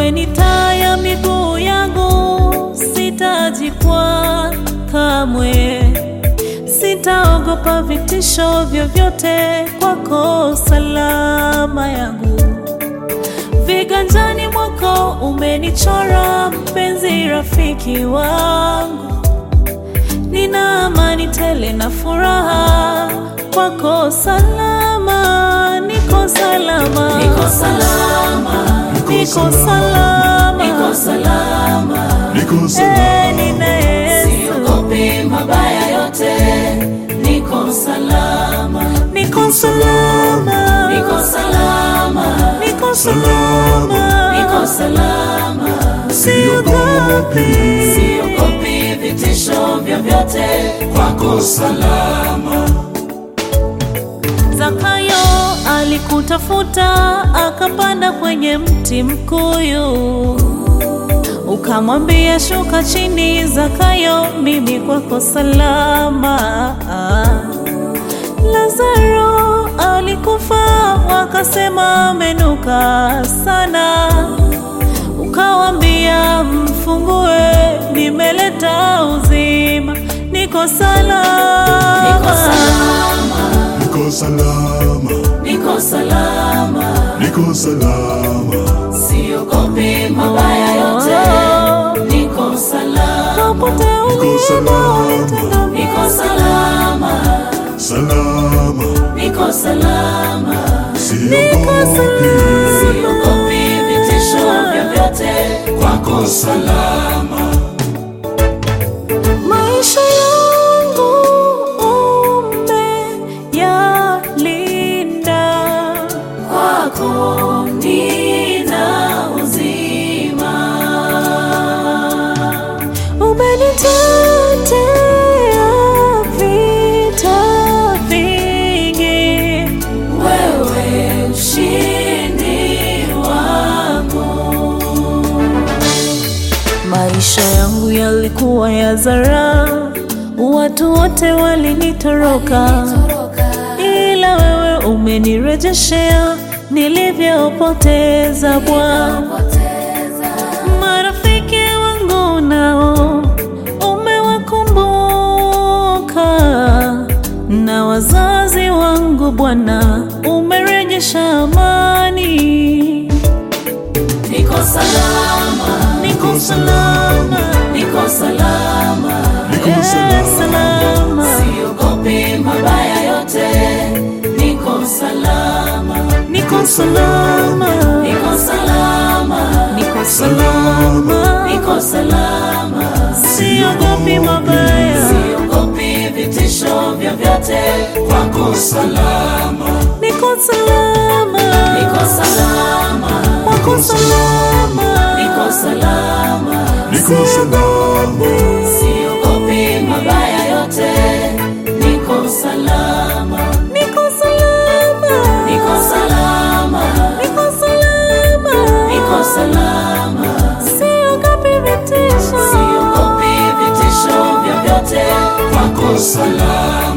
wewe ni taa ya miguu yangu, sitajikwaa kamwe, sitaogopa vitisho vyovyote, kwako salama yangu. Viganjani mwako umenichora, mpenzi rafiki wangu, nina amani tele na furaha, kwako salama, niko salama, Niko salama, niko salama, niko salama, Niko Eh, salama, nina Yesu, siogopi mabaya yote, niko salama, niko salama, niko salama, niko salama, niko salama, salama, siogopi. siogopi vitisho vyovyote, kwako salama, Zakayo alikutafuta akapanda kwenye mti mkuyu, ukamwambia shuka chini, Zakayo, mimi kwako salama. Lazaro alikufa, wakasema amenuka sana, ukawambia mfungue, nimeleta uzima, niko salama, niko salama, Niko salama, niko salama, Niko salama, siogopi mabaya yote, niko salama, Popote Niko ulipo, salama. nitenda niko salama, salama, niko salama, siogopi, siogopi vitisho vyovyote, kwako salama, maisha yangu umeyalinda, kwako nina uzima, umenitetea vita vingi, wewe ushindi wangu. maisha yangu yalikuwa ya zara, watu wote walinitoroka, ila wewe umenirejeshea nilivyopoteza Bwana. Marafiki wangu nao umewakumbuka, na wazazi wangu Bwana umerejesha amani. Niko salama, Niko salama, niko salama, Niko eh, salama, salama, siogopi mabaya yote, niko salama, niko salama, niko salama, niko salama, niko salama, siogopi mabaya, siogopi vitisho vyovyote, kwako salama, niko salama, niko salama, wako salama, niko salama, Niko salama, siogopi mabaya yote, niko salama, niko salama, niko salama, niko salama, niko salama, siogopi vitisho, siogopi vitisho vyovyote, kwako salama.